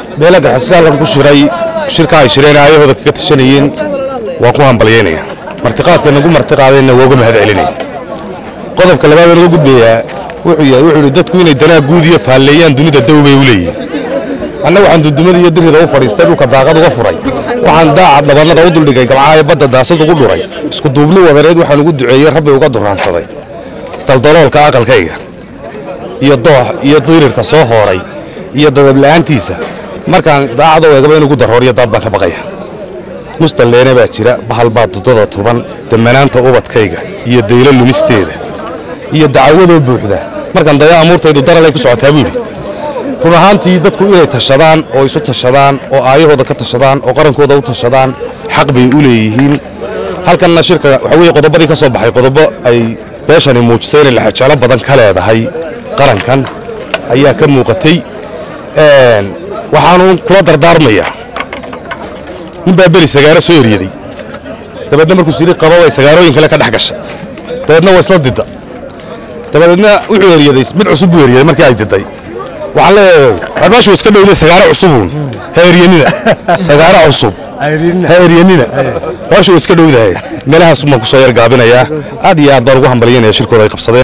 beela garxajisaalkan ku shiray shirka ay shireen aayahooda kaga tashanayeen waan ku hambalyaynaya martiqaadka nagu martiqaadeenna waa uga mahad celinaya qodobka labaad naga gudbayaa wuxuu yahay wuxuu yidhi dadku inay danaa guud iyo faalleeyaan dunida dow bay u leeyihin anna waxaan dundumada iyo dirida u fadhiistay dhulka daaqad uga furay waxaan daacad dhabannada u duldhigay gamcaayo badda daasad ugu dhuray isku duubni wadareed waxaan ugu duceeyey rabbi uga duraansaday daldaloolka aqalkayga iyo doox iyo dirirka soo hooray iyo dadabla'aantiisa markaan daacad u eegaba in ugu darooriyo daad baan ka baqaya mustalleene baa jira bahal baa dudada tuban damanaanta ubadkayga iyo daylo lumisteeda iyo dacawadoo buuxda markaan daya amuurtaydu daralay ku socotaa buu yidhi run ahaantii dadku inay tashadaan oo isu tashadaan oo aayahooda ka tashadaan oo qarankooda u tashadaan xaq bay u leeyihiin halkanna shirka waxa weye qodobadii ka soo baxay qodobo ay beeshani muujisay inay laxajaalo badan ka leedahay qarankan ayaa ka muuqatay waxaanu kula dardaarmayaa nin baa beri sagaaro soo eryaday dabeedna markuu siri qaba way sagaarooyin kale ka dhex gashay dabeedna waa isla didda dabadeedna wuxuu eryaday mid cusub buu eryaday markii ay diday waxaan leeyahay xorbaashu iska dhowday sagaaro cusubuun ha eryanina sagaaro cusub ha eryanina baashu iska dhowdahay meelahaas baan ku soo yar gaabinayaa aad iyo aad baan ugu hambalyanaya shirkooda ay qabsadeen